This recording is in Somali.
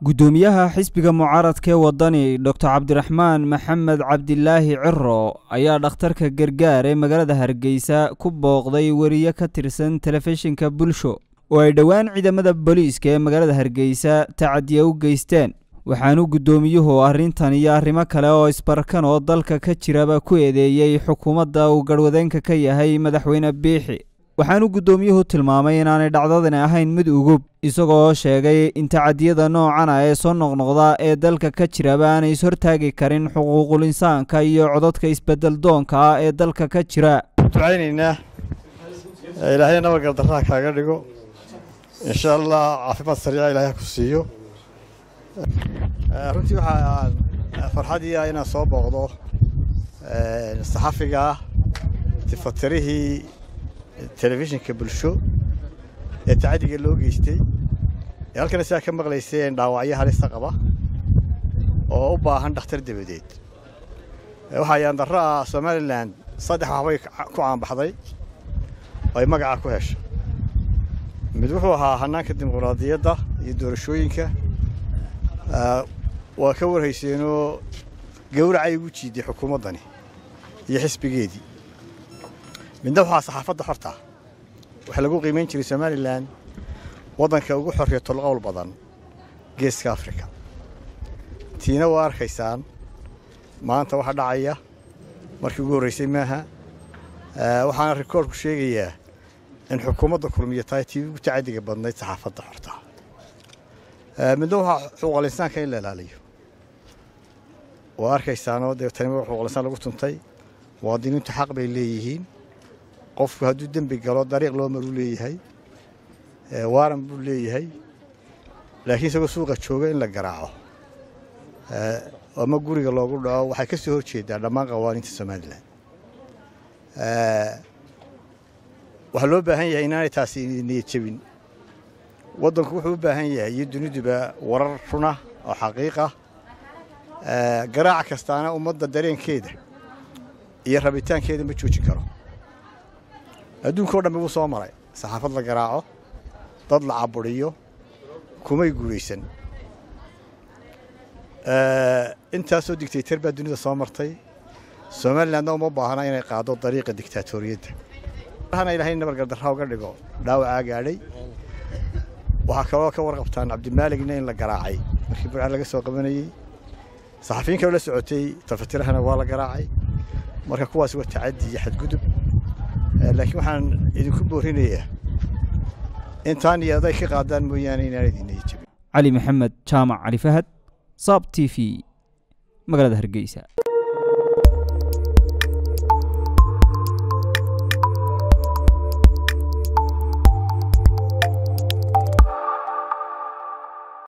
guddoomiyaha xisbiga mucaaradka ee waddani doctor cabdiraxmaan maxamed cabdilaahi ciro ayaa dhakhtarka gargaar ee magaalada hargeysa ku booqday weriye ka tirsan telefishinka bulsho oo ay dhowaan ciidamada booliiska ee magaalada hargeysa tacadiya u geysteen waxaanu guddoomiyuhu arrintan iyo arrimo kale oo isbarkan oo dalka ka jiraba ku eedeeyey xukuumadda uu garhwadeenka ka yahay madaxweyne biixi waxaanu guddoomiyuhu tilmaamay inaanay dhacdadani ahayn mid ugub isagoo sheegay in tacadiyada noocana ee soo noqnoqda ee dalka ka jiraba aanay ishortaagi karin xuquuqul insaanka iyo codadka isbedel doonka ah ee dalka ka jira ducaynaynaa ilaahay nabadgaldarraha kaaga dhigo insha allah caafimaad sariica ilaahay ku siiyo runtii waxaa farxadii ah inaan soo booqdo saxafiga ah tifatirihii telefishinka bulsho ee tacadiga loo geystay ee halkana sidaa ka maqlayseen dhaawacyo halista qaba oo u baahan dhakhtar dabadeed waxaa yaandarro ah somalilan saddex waxbay ku caanbaxday oo ay magaca ku hesho mid wuxuu ahaa hannaanka dimuqraadiyadda iyo doorashooyinka waa ka warhayseenoo gawracay ugu jiiday xukuumaddani iyo xisbigeedii midna waxaa saxaafadda xorta waxaa lagu qiimayn jiray somalilan waddanka ugu xorriya tolqowl badan geeska afrika tiina waa arkaysaan maanta waxa dhacaya markii ugu horraysay maaha waxaana rikoorku sheegayaa in xukuumadda kulmiya tahay tii ugu tacadiga badnayd saxaafadda xorta midna waxaa xuquuqal insaanka in la ilaaliyo waa arkaysaanoo dee tani xuquuqal insaan lagu tuntay muwaadiniintu xaq bay leeyihiin qofku hadduu dembi galo dariiq loo maruu leeyahay waaran buu leeyahay laakiin isagoo suuqa jooga in la garaaco ama guriga loogu dhaco waxay ka soo hor jeedaa dhammaan qawaaniinta somalilan waxaa loo baahan yahay inaanay taasi niyad jebin waddanku wuxuu u baahan yahay iyo duniduba warar runa oo xaqiiqa garaac kastaana ummadda dareenkeeda iyo rabitaankeeda ma joojin karo adduunka o dhan buu soo maray saxaafad la garaaco dad la caburiyo kumay guulaysan intaasoo digtaytar baa dunida soo martay somalilandna uma baahna inay qaado dariiqa digtaatoriyadda hana ilahay nabargardarra uga dhigo dhaawacaa gaadhay waxaa kaloo ka warqabtaan cabdimaaligna in la garaacay markii burcaan laga soo qabanayey saxafiyin kaloo la socotay tafatirahana waa la garaacay marka kuwaas waa tacaddi iyo xadgudub laakiin waxaan idinku boorinayaa intaan iyo aday ka qaadaan mooyaane inaan idinaya jebin cali maxamed jaamac cali fahad saab t v magaalada hargeysa